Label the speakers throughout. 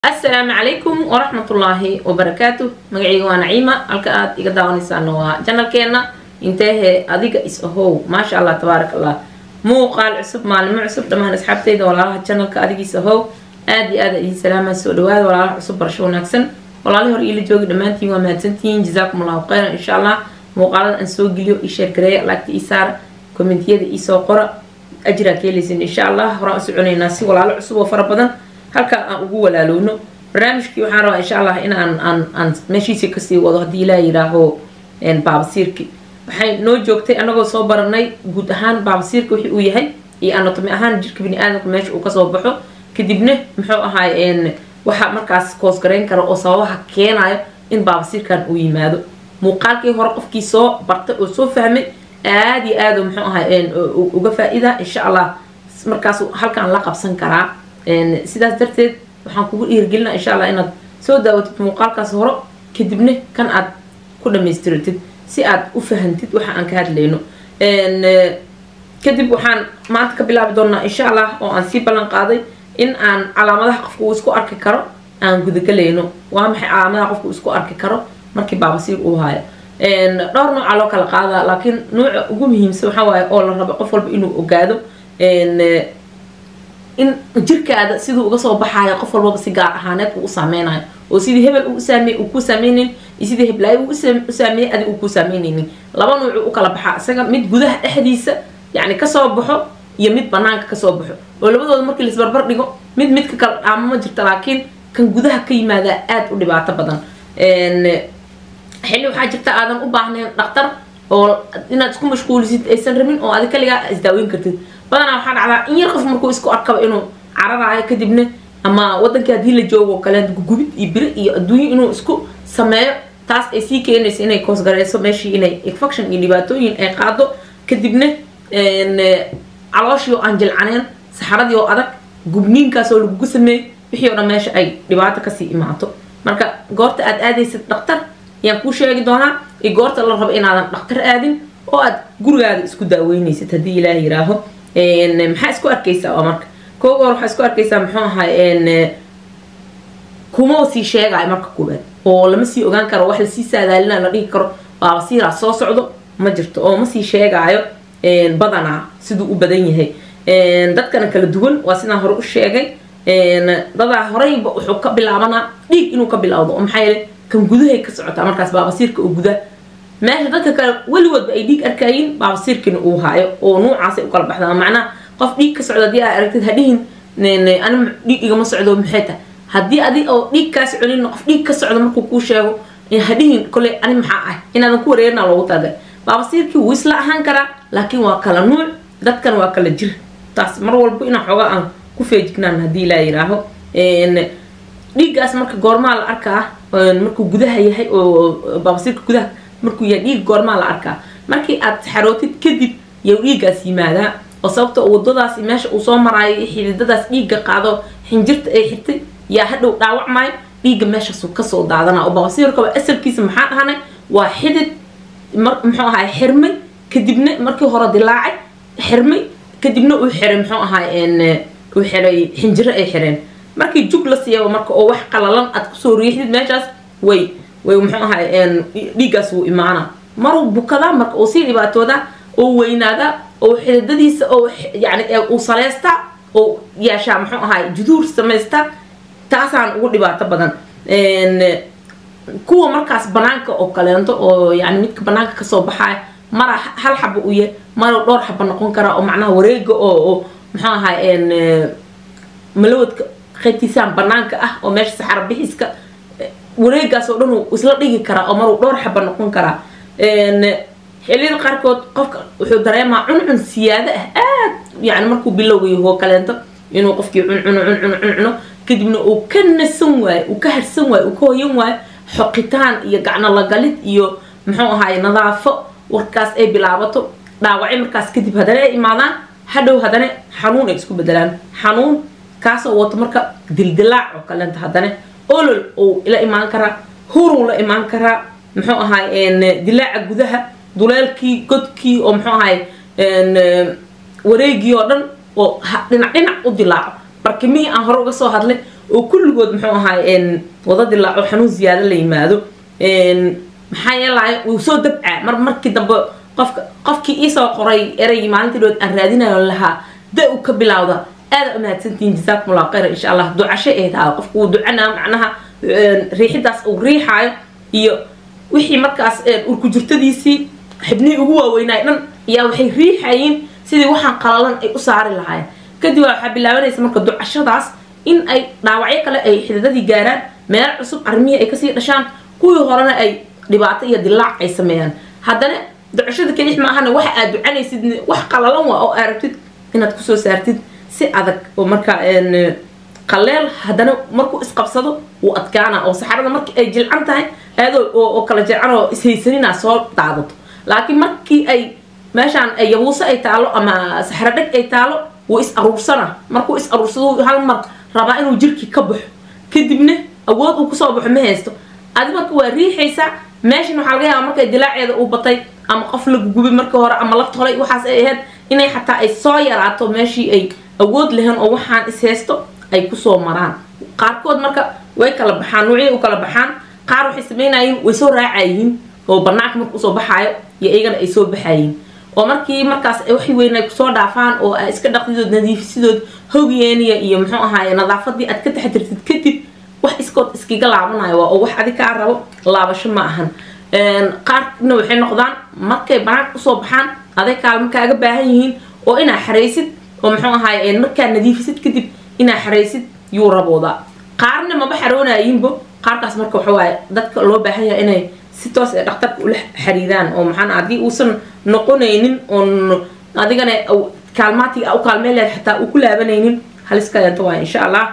Speaker 1: asalaamu calaykum waraxmatullaahi wabarakaatu magacayga waa naciima halka aad iga daawanaysaana waa janalkeena inteehe adiga is ahow maasha allah tabaarak allah muuqaal cusub maalimo cusub dhammaan asxaabteyda walaalaha janalka adigiis ahow aada iyo aada idiin salaama soo dhawaada walaalaha cusub barasho wanaagsan walaalihi hor iila joogi dhammaantiin waa mahadsantihiin jazaakum allahu khayran insha allah muuqaalada aan soo geliyo ii sheergareeya laagta ii saara kommentiyada iisoo qora ajraa ka helaysin insha allah horaan u soconaynaa si walaalo cusub oo fara badan halkaa aan ugu walaalowno barnaamijkii waxaan rabaa insha allah in aan aan aan meeshiisii kasii wado haddii ilaa yidhaaho baabasiirki waxay noo joogtay anagoo soo baranay guud ahaan baabasiirka wixii uu yahay iyo anatomi ahaan jirka bini aadamka meesha uu kasoo baxo kadibna muxuu ahaay waxa markaas koosgarayn kara oo sababaha keenayo in baabasiirkan uu yimaado muuqaalkii hore qofkii soo bartay oo soo fahmay aada iyo aada muxuu ahay uga faa-ida insha allah markaas halkaan la qabsan karaa sidaas darteed waxaan kugu dhiirgelinaa insha allah inaad soo daawatid muuqaalkaas hore kadibna kan aad ku dhamaystiratid si aad u fahantid waxa aan ka hadlayno kadib waxaan maanta ka bilaabi doonaa insha allah oo aan sii ballan qaaday in aan calaamadaha qofka uu isku arki karo aan gudagelayno waa maxay calaamadaha qofka uu isku arki karo markii baabasiir uu haayo dhowr nooca loo kala qaadaa laakiin nooca ugu muhiimsan waxaa waaye oo la rabo qof walba inuu ogaado in jirkaada siduu uga soo baxaayo qof walbaba si gaar ahaaneed uu u saameynayo oo sidii hebel uu usaamey uu ku saameynayn iyo sidii heblaayo uu u saameeyey adi uu ku saameynaynin laba nuucu u kala baxaa isaga mid gudaha dhexdiisa yacni kasoo baxo iyo mid banaanka kasoo baxo oo labadooda markii laisbarbar dhigo mid midka kala dhaamo ma jirta laakiin kan gudaha ka yimaadaa aada u dhibaato badan xilli waxaa jirta aadan u baahnayn dhaktar oo inaad isku mashquulisid aysan rabin oo adi kaligaa isdaaweyn kartid badanaa waxaa dhacdaa in yar qof markuu isku arkaba inuu cararaayo kadibna ama wadankii haddii la joogo kale gubid iyo biri iyo adduunyo inuu isku sameeyo taas ay sii keenaysa inay koosgareyso meeshii inay infection iyo dhibaatooyin ay qaado kadibna calooshii oo aan jilcaneen saxaradii oo adag gubniinkaas oo lagugu sameeyey wixii oo dhan meesha ay dhibaato kasii imaato marka goorta aad aadaysid dhaktar ayaan kuu sheegi doonaa iyo goorta la rabo inaadan dhaktar aadin oo aad gurigaada isku daaweynaysid haddii ilaah yiraaho maxaa isku arkaysaa oo marka kooga hor waxaa isku arkaysaa muxuu ahay kuma sii sheegayo marka koobaad oo lama sii ogaan karo wax lasii saadaalina la dhihi karo baabasiiraa soo socdo ma jirto oo ma sii sheegaayo badanaa siduu u badan yahay dadkana kala duwan waa sidaan hore u sheegay dadaa horeyba wuxuu ka bilaabanaa dhiig inuu ka bilowdo oo maxaa yeele kan gudahay ka socotaa markaas baabasiirka oo guda meesha dadka kale weligoodba ay dhiig arkayiin baabasiirkiina uu haayo oo nuucaasay u kala baxdaa macnaha qof dhiig ka socdo haddii aa aragtid hadhihin ani dhiig igama socdo maxay tahay haddii adi oo dhiig kaa soconin qof dhiig ka socdo markuu kuu sheego hadhihin kole ani maxaa ah inaadan ku wareerina loogu talagalay baabasiirkii wuu isla ahaan karaa laakiin waa kala nuuc dadkan waa kala jir taas mar walba inaan xoogaa aan ku feejignaan haddii laa yiraaho dhiiggaas marka goormaa la arkaa markuu gudaha yahay oo baabasiirka gudaha markuu yahay dhiig goormaa la arkaa markii aad saxarootid kadib yow dhiiggaas yimaadaa oo sababta wadadaasi meesha uu soo maraayo iyo xididadaas dhiigga qaado xinjirta ay xirtay yaa hadhow dhaawacmaayo dhiigga meeshaasu kasoo daadana oo baabasiirkaba asalkiisa maxaa dhahanay waa xidid muxuu ahaay xirmay kadibna markii hore dilaacay xirmay kadibna uu xiray muxuu ahaay uu xiray xinjiro ay xireen markii jug la siiyaba marka oo wax qalalan aad kusoo riixdid meeshaas way way muxuu ahaay dhiiggaas wuu imaanaa maruu bukadaa marka uu sii dhibaatoodaa oo weynaadaa oo xididadiisa oo yani uu saleystaa oo yeeshaa muxuu ahaay juduur samaystaa taasaan ugu dhibaato badan kuwa markaas banaanka oo kaleento oo yani midka banaanka kasoo baxaaya mara hal xaba u yahay mara dhowr xaba noqon karaa oo macnaha wareega oo muxuu ahaay malawadka qaybtiisaan banaanka ah oo meesha saxaro bixiska wareegaas oo dhan isla dhigi karaa oo maruu dhowr xaba noqon karaa xiliyada qaarkood qofka wuxuu dareemaa cuncun siyaado ah aad yani markuu bilowgayo oo kaleento inuu qofkii cuncuno cuncuno cuncuno kadibna uu ka nasan waayo uu ka harsan waayo uu ka hoyan waayo xoqitaan iyo gacno lagalid iyo muxuu ahaay nadaafo warkaas ay bilaabato dhaawacyo markaas kadib haddana ay imaadaan hadhow haddana xanuun ay isku bedelaan xanuun kaasoo wato marka dildilaac oo kaleento haddana olol uu la imaan karaa huruu la imaan karaa muxuu ahaay dilaaca gudaha duleelkii godkii oo muxuu ahaay wareegii oo dhan oo dhinac dhinac u dilaaco barkimihii aan hore uga soo hadlay oo kulligood muxuu ahaay wada dilaaco xanuun ziyaado la yimaado maxaa yeelay wuu soo dabcaa mar markii dambe qofka qofkii iisoo qoray ereygii maalintii dhood aan raadinayo lahaa da u ka bilowda aada umahadsantihiin jazaakum allahu khayra insha allah ducasho ee tahay qofku wuu ducanaa macnaha riixidaas uu riixaayo iyo wixii markaas urkujirtadiisii xibnihii ugu waaweynaay dhan ayaa waxay riixayiin sidii waxaan qalalan ay u saari lahaayeen kadib waxaa bilaabanaysa marka ducashadaas in ay dhaawacyo kale ay xididadii gaaraan meel cusub arrimihii ay kasii dhashaan kuwii horena ay dhibaato iyo dilaac ay sameeyaan haddana ducashada kelix maahana waxa aad ducanaysid wax qalalan waa oo aragtid inaad kusoo saartid si adag oo marka qaleel haddana markuu isqabsado wuu adkaana oo saxarada markii ay jilcan tahay aadoo oo kala jilcan oo ishaysanina soo daadato laakiin markii ay meeshaan yabuuso ay taalo ama saxro dheg ay taalo wuu is aruursana markuu is aruursado hal mar rabaa inuu jirkii ka baxo kadibna awood uu kusoo baxo ma haysto adi marka waa riixaysaa meeshan waxaa laga yaaba markay dilaaceeda uu batay ama qof la gugubay markii hore ama la tolay waxaas ay ahayd inay xataa ay soo yaraato meeshii ay awood lahayn oo waxaan is haysto ay kusoo maraan qaarkood marka way kala baxaan nuucyay u kala baxaan qaar waxay sameynayeen way soo raacayiin oo banaanka marka usoo baxaayo iyo iyagana ay soo baxayiin oo markii markaas waxay weyn ay kusoo dhaafaan oo iska dhaqdidood nadiifisidood hogyeeniya iyo muxuu ahaaye nadaafadii aad ka taxatirtid kadib wax iskood iskiga laabanayo waa oo wax adi kaa rabo laabasho ma ahan qaarna waxay noqdaan markay banaanka usoo baxaan aday kaalmo kaaga baahan yihiin oo inaa xaraysid oo muxuu ahaaye markaa nadiifisid kadib inaa xaraysid yuu raboodaa qaarna maba xaroonayiinbo qaarkaas marka waxawaaye dadka loo baahan yahay inay si toos ee dhakhtarka ula xariiraan oo maxaa haddii uusan noqonaynin oon adigana kaalmaatiga u kaalmeen leed xataa uu ku laabanaynin haliskaleento waa insha allah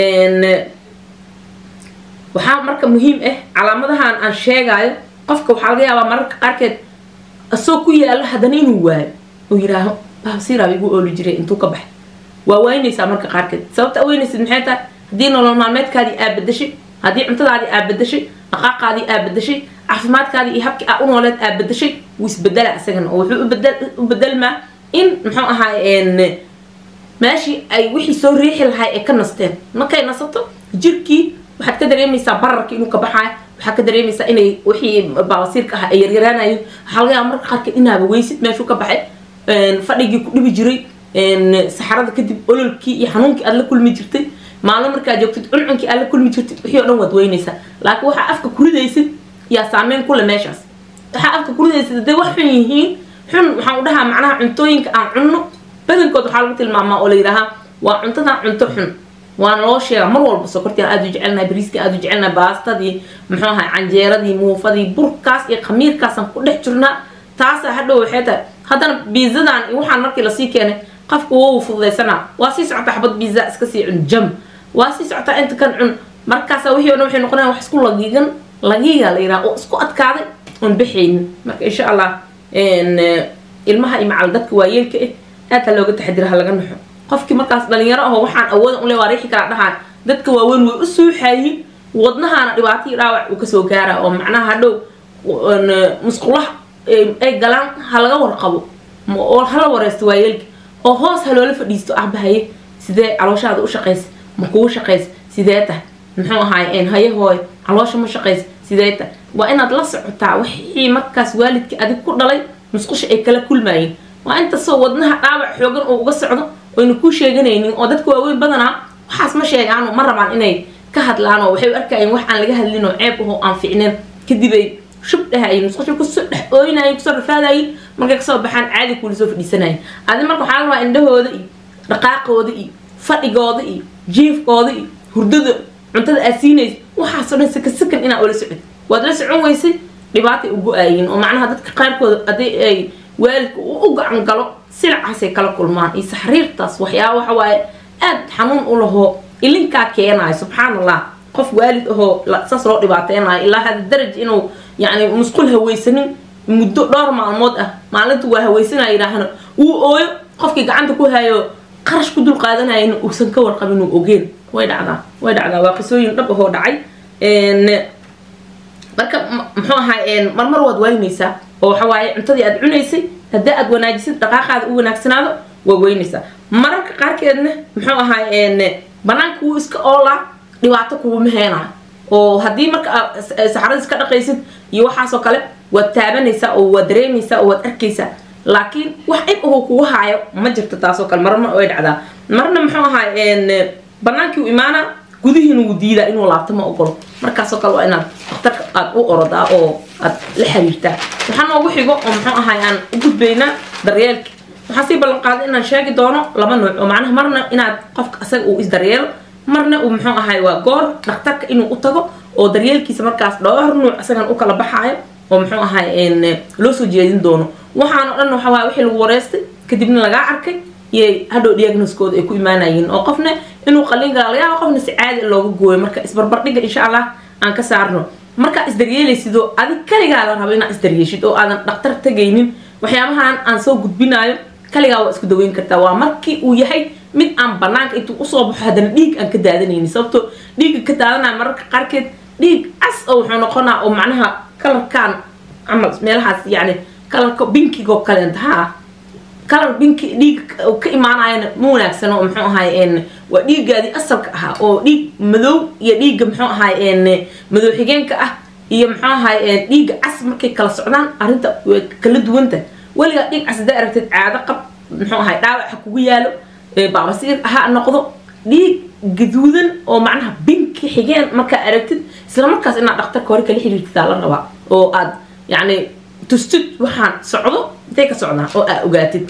Speaker 1: waxaa marka muhiim ah calaamadahan aan sheegaayo qofka waxaa laga yaabaa mararka qaarkeed asoo ku yaalo haddana inuu waayo oo yiraaho baabsiiraaba igu ooli jiray intuu ka baxay waa waynaysaa marka qaarkeed sababta weynaysid maxay tahay haddii nolol maalmeedkaadii aa bedashay haddii cuntadaadii aa bedashay dhaqaaqaadii aa bedashay caafimaadkaadii iyo habkii aa u nooleed aa bedashay wuu isbedela isagana oo wuxuu u bedelmaa in muxuu ahaay meeshii ay wixii soo riixi lahay ay ka nasteen markay nasato jirkii waxaad ka dareemaysaa bararka inuu ka baxaayo waxaad ka dareemaysaa inay wixii baabasiirka ah ay yaryaraanayeen waxaa laga yaaba marka qaarkeed inaaba weysid meeshuu ka baxay fadhigii ku dhibi jiray saxarada kadib ololkii iyo xanuunkii aad la kulmi jirtay maalin markaad joogtid cuncunkii aad la kulmi jirtid wixii o dhan waad weynaysaa laakiin waxaa afka kuridaysid yaa saameyn kule meeshaas waxaa afka kuridaysid hadday wax xun yihiin xun waxaan u dhahaa macnaha cuntooyinka aan cunno badankood waxaa lagu tilmaamaa oo la yidhaahaa waa cuntadan cunto xun waana loo sheegaa mar walba sokortii aad u jecelnahay bariiskii aad u jecelnahay baastadii muxuu ahay canjeeradii muufadii burkaas iyo khamiirkaasaan ku dhex jirnaa taasaa hadhow waxay tahay haddana biizadan iyo waxaan markii lasii keenay qofka wou fududaysanaa waa sii socota xabad biiza iska sii cun jam waa sii socotaa inta kan cun markaasa wixii o dhan waxay noqonayan wax isku lagiigan lagiiga la yidhaha oo isku adkaaday oon baxaynin marka insha allah ilmaha iyo macal dadka waayeelka ah aad ha looga taxadira ha laga naxo qofkii markaas dhalinyaro aho waxaan awoodan ule waa riixi karaa dhahaan dadka waaweyn way u suuxaayiin wadnahaana dhibaato iyo dhaawac uu kasoo gaara oo macnaha hadhow musqulaha ay galaan ha laga warqabo oo hala wareysto waayeelka oo hoos ha loola fadhiisto ahbahaye sidee calooshaada u shaqaysa ma kugu shaqaysa sidee tahay muxuu ahaay haye hooy caloosha ma shaqaysa sidee tahay waa inaad la socotaa wixii markaas waalidka adig ku dhalay musqusha ay kala kulmaayeen waa intasoo wadnaha dhaawac xoogan oo uga socdo oyna kuu sheeganaynin oo dadka waaweyn badanaa waxaas ma sheegaano ma rabaan inay ka hadlaan oo waxay u arkayeen wax aan laga hadlin oo ceeb ahoo aan ficneen kadib ay shub dhahayin musqusha kusoo dhex ooynayin kusoo rafaadayin markay kasoo baxaan caadi kuula soo fadhiisanayin adi marka waxaa la rabaa indhahooda iyo dhaqaaqooda iyo fadhigooda iyo jiifkooda iyo hurdada cuntada aad siinaysa waxaasoo dhan saka sakan inaa oola socod waad la socon weysay dhibaatay u go-aayiin oo macnaha dadka qaarkooda haddii ay waalidka u gacan galo silacaasay kala kulmaan iyo saxriirtaas waxyaaba waxa waaye aad xanuun u lahoo ilinkaa keenayo subxaan allah qof waalid ahoo saas loo dhibaateynayo ilaa hada daraj inuu yacni musqul haweysanin muddo dhowr maalmood ah maalinta waa haweysanaya yidhaahna uu ooyo qofkii gacanta ku hayo qarash ku dul qaadanayana uusan ka warqabin uu ogeen way dhacdaa way dhacdaa waa qisooyin dhab ahoo dhacay marka muxuu ahaa marmar waad waynaysaa oo waxa waaye cuntadii aad cunaysay haddii aad wanaajisid dhaqaaqaada u wanaagsanaado waa weynaysaa mararka qaarkeedna muxuu ahaa banaanka wuu iska oolaa dhibaato kuuma heenayo oo haddii marka aad saxaradiis ka dhaqaysid iyo waxaasoo kale waad taabanaysaa oo waad dareemaysaa oo waad arkaysaa laakiin wax cid uhu kugu haayo ma jirto taasoo kale marna way dhacdaa marna muxuu ahaa banaankii u imaana gudihiina wuu diidaa inuu laabto ma ogolo markaasoo kale waa inaad dhakhtarka aad u orodaa oo aad la xiriirtaa waxaa noogu xigo oo muxuu ahay aan u gudbaynaa daryeelka waxaan sii ballan qaaday inaan sheegi doono laba nooc oo macnaha marna inaad qofka asaga uu isdaryeelo marna uu muxuu ahay waa goor dhakhtarka inuu u tago oo daryeelkiisa markaas dhowr nuuc isagan u kala baxaayo oo muxuu ahay loo soo jeedin doono waxaan o dhan waxa waay wixii lagu wareystay kadibna lagaa arkay iyo hadhow diagnoskooda ay ku imaanayiin oo qofna inuu qalin gala laga yaaba qofna si caadi looga gooyo marka isbarbardhiga insha allah aan ka saarno markaa isdaryeelaysidoo adig kaligaa la rabo inaad isdaryeeshid oo aadan dhaktar tagaynin waxyaabahan aan soo gudbinayo kaligaa waa isku daweyn kartaa waa markii uu yahay mid aan banaanka intuu usoo baxo haddana dhiig aan ka daadanaynin sababto dhiigga ka daadanaya mararka qaarkeed dhiig cas oo wuxuu noqonaa oo macnaha kalarkaan camal meelahaas yani kalarka binkigoo kaleenta ha kalar binki dhiig ka imaanayana ma wanaagsan oo muxuu ahay waa dhiiggaadii asalka ahaa oo dhiig madow iyo dhiigga muxuu ahay madow xigeenka ah iyo muxuu ahay dhiigga cas markay kala socdaan arrinta way kala duwanta weligaa dhiig cas hadaa aragtid caado qab muxuu ahay dhaawaca kugu yaalo baabasiir ha noqdo dhiig gaduudan oo macnaha binki xigeen markaa aragtid isla markaas inaad dhakhtarka hore kala xiriirtidaa la rabaa oo aad yacni tustid waxaan socdo intay ka socdaan oo aa ogaatid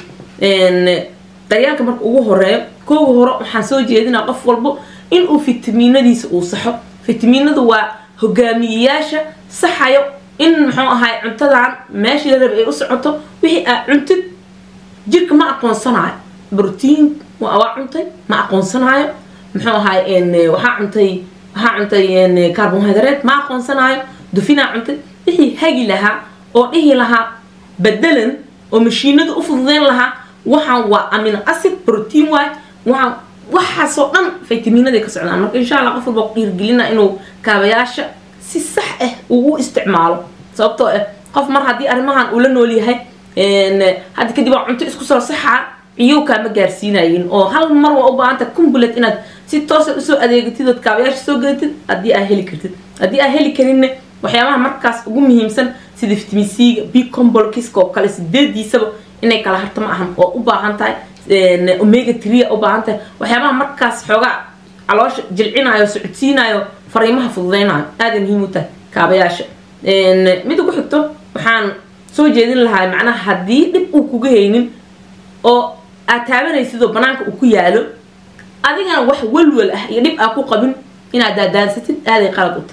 Speaker 1: daryaalka marka ugu horeeyo kooga hore waxaan soo jeedinaa qof walbo inuu fitamiinadiisa uu saxo fitamiinadu waa hogaamiyeyaasha saxayo in muxuu ahay cuntadan meeshii la raba ay u socoto wixii aad cuntid jirka ma aqoonsanayo brotiin waa cuntay ma aqoonsanayo muxuu ahay waxaa cuntay waxaa cuntay carbohydrate ma aqoonsanayo dufinaa cuntay wixii hagi lahaa oo dhihi lahaa bedelan oo mashiinada u fududeyn lahaa waxaan waa amino acid protein waay waxaan waxaasoo dhan fitamiinaday ka socdaan marka insha allah qof walba dhiirgelina inuu kaabayaasha si sax ah uu u isticmaalo sababtoo ah qof mar haddii arrimahan uu la nool yahay hadda kadib waa cunto isku soo saxaa ciyow kaama gaarsiinayin oo hal mar waa u baahanta kumbulet inaad si toosa usoo adeegatid ood kaabayaasha soo gadatid haddii aa heli kartid haddii aa heli karinna waxyaabaha markaas ugu muhiimsan sida vitamin c-ga b combolkiska oo kale sideediisaba inay kala harto ma ahan oo u baahan tahay omega tria u baahan tahay waxyaabaha markaas xoogaa caloosha jilcinayo socodsiinayo fariimaha fududeynayo aaday muhiim u tahay kaabayaasha mid ugu xigto waxaan soo jeedin lahaa macnaha haddii dhib uu kuga haynin oo aad taabanaysid oo banaanka uu ku yaalo adigana wax walwal ah iyo dhib aa ku qabin inaad daadaansatid aaday qalad u tahay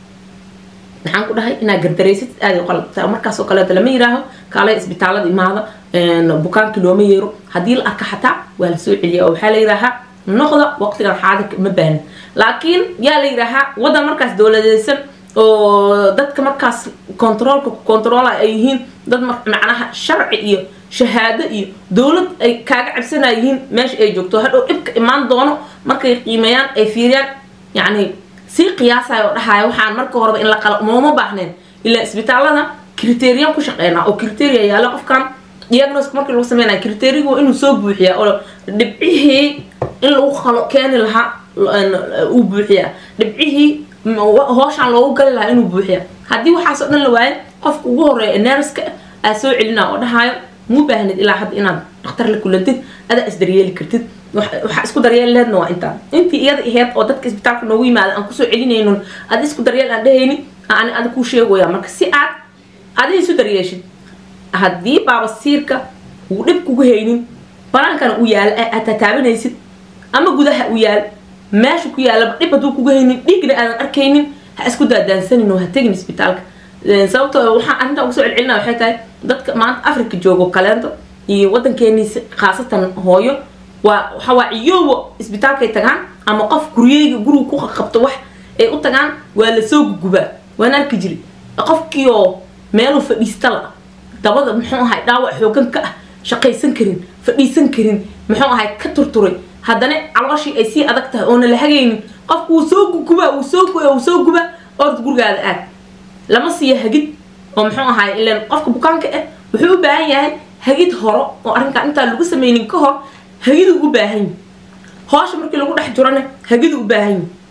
Speaker 1: maxaan ku dhahay inaad gardareysatid aaday qalad u tahay markaasoo kaleeta lama yiraaho kaalay isbitaalada imaada bukaankii looma yeero haddii la arka xataa waa la soo celiya oo waxaa la yidhaahaa noqda waqtigan xaadirka ma baahin laakiin yaa la yidhaahaa waddan markaas dowladeysan oo dadka markaas controolka controola ay yihiin dad macnaha sharci iyo shahaado iyo dowlad ay kaaga cabsanayihiin meesha ay joogto hadhow dhibka imaan doono markay qiimeeyaan ay fiiriyaan yacni sii qiyaasayo oo dhahaya waxaan marka horeba in la qala mooma baahneen ilaa isbitaalada criterian ku shaqeynaa oo criteria yaala qofkan diagnoska markii lagu sameynaya criteriagu waa inuu soo buuxiyaa oo dhibcihii in lagu qalo keeni lahaa uu buuxiyaa dhibcihii hooshaan loogu gali lahaa inuu buuxiyaa haddii waxaasoo dhan la waayo qofka ugu horeeya nerska aa soo celinaa oo dhahayo muu baahnid ilaa hadda inaad dhakhtar la kulantid adaa isdaryeeli kartid waxaa isku daryeel leedna waa intaan intii iyada aheyd oo dadka isbitaalka noogu yimaada aan kusoo celinaynon ad isku daryeel aan dhehaynin aan ada kuu sheegaya marka si aad adiga isu daryeeshid haddii baabasiirka uu dhib kugu haynin banaankana uu yaalo aad tataabanaysid ama gudaha uu yaalo meesha ku yaalaba dhib hadduu kugu haynin dhiigna aadan arkaynin ha isku daadaansanin oo ha tegin isbitaalka sababtoo waxaan arrintaa ugu soo celcelina waxay tahay dadka maanta africa joogo kaleento iyo waddankeeniisi khaasatan hooyo waa waxawaa ciyoowa isbitaalkay tagaan ama qof guryeyga guriga ku qaqabto wax ay u tagaan waa lasoo gugubaa waan arki jiri qofkiioo meeluu fadhiista la dabada muxuu ahay dhaawac xoogan ka ah shaqaysan karin fadhiisan karin muxuu ahay ka turturay haddana calooshii ay sii adag tahay oona la hagaynin qofku wuu soo gugubaa wuu soo guba wuu soo guba ord gurigaada aad lama siiyo hagid oo muxuu ahay ilan qofka bukaanka ah wuxuu u baahan yahay hagid horo oo arrinkan intaan lagu sameynin ka hor hagiduu u baahan yahi hoosha markii lagu dhex jirona hagiduu u baahan yahi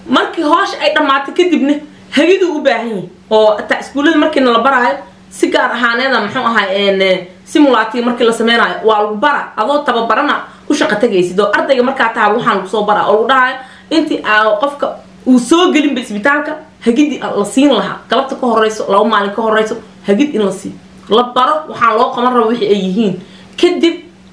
Speaker 1: markii hoosha ay dhammaato kadibna hagiduu u baahan yahay oo ataa iskuullada markiina la baraayo si gaar ahaaneeda muxuu ahay simulaati markii la sameynayo waa lagu bara adoo tababarana ku shaqa tagaysid oo ardayga markaa taha waxaan lagu soo bara oo lagu dhahayo intii qofka uu soo gelinba isbitaalka hagidii la siin lahaa galabta ka horeyso laba maalin ka horeyso hagid in la siiyo la baro waxaan loo qaban raba wixii ay yihiin kadib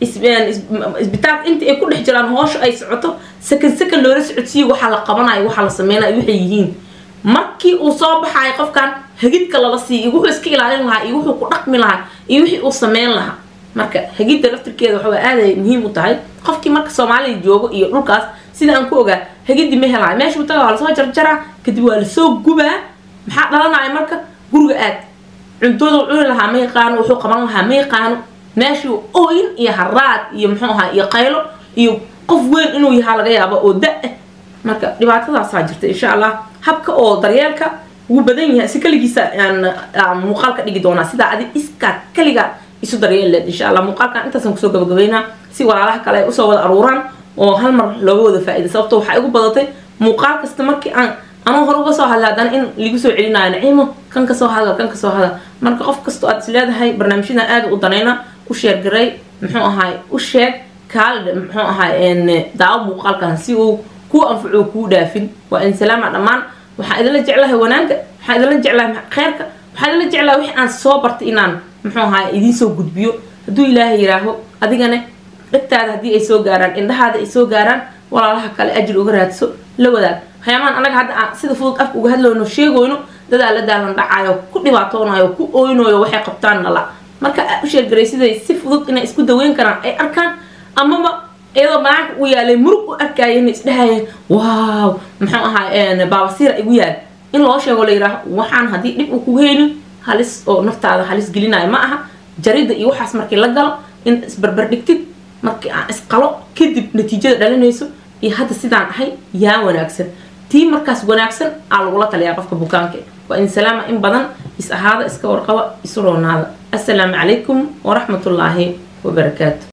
Speaker 1: isbitaalka intii ay ku dhex jiraan hoosha ay socoto sakan sakan loola socodsiiyo waxaa la qabanayo waxaa la sameynayo waxay yihiin markii uu soo baxayo qofkan hagidka lala siiyo iyo wuxuu iska ilaalin lahaa iyo wuxuu ku dhaqmi lahaa iyo wixii uu sameyn lahaa marka hagidda laftirkeeda waxaa aaday muhiim u tahay qofkii marka soomaalida joogo iyo dhulkaas sida aan ku ogaa hagiddi ma helayo meeshuu taga waa lasoo jarjaraa kadib waa lasoo gubaa maxaa dhalanaya marka guriga aad cuntooda cuni lahaa ma yaqaano wuxuu qaban lahaa ma yaqaano meeshuu ooyin iyo haraad iyo muxuu ahaa iyo qaylo iyo qof weyn inuu yahaa laga yaabo oo da-ah marka dhibaatadaasaa jirta insha allah habka oo daryeelka wuu badan yahay si kaligiisa aan muuqaal ka dhigi doonaa sidaa adi iskaa kaliga isu daryeel leed insha allah muuqaalkan intaasaan kusoo gabagabeynaa si walaalaha kale ay usoo wada aruuraan oo hal mar looga wada faa-ida sababto waxaa igu badatay muuqaal kasta markii aan anuu hore uga soo hadla haddana in lagu soo celinayo naciimo kan kasoo hadal kan kasoo hadal marka qof kastoo aad is leedahay barnaamijyadan aada u danayna u sheergaray muxuu ahaay u sheeg kaalidha muxuu ahaay daawo muuqaalkan si uu kuu anfaco kuu dhaafin waa in salaama dhammaan waxaa idinla jeclahay wanaagga waxaa idinla jeclahay kheyrka waxaa idinla jeclahay wixii aan soo bartay inaan muxuu ahaay idiin soo gudbiyo hadduu ilaahay yiraaho adigane dhegtaada haddii ay soo gaaraan indhahaada ay soo gaaraan walaalaha kale ajir uga raadso la wadaag waxyaabahan anaga hadda aan sida fudud afka uga hadlayno sheegoyno dadaa la daalan dhacayo ku dhibaatoonayo ku ooynayo waxay qabtaan nala marka aa u sheergaray siday si fudud inay isku daweyn karaan ay arkaan amaba iyadoo banaanka u yaalay murug u arkayeen isdhahayeen waaw muxuu ahaa baabasiira igu yaal in loo sheego la yidhaaho waxaan haddii dhib uu kugu haynin halis oo naftaada halis gelinayo ma aha jaridda iyo waxaas markii la galo in isbarbar dhigtid markii aan isqalo kadib natiijada dhalinayso iyo hadda sidaan ahay yaa wanaagsan tii markaas wanaagsan aa lagula taliyaa qofka bukaanka waa in salaama in badan is ahaada iska warqaba isu roonaada assalaamu calaykum waraxmatullaahi wabarakaatu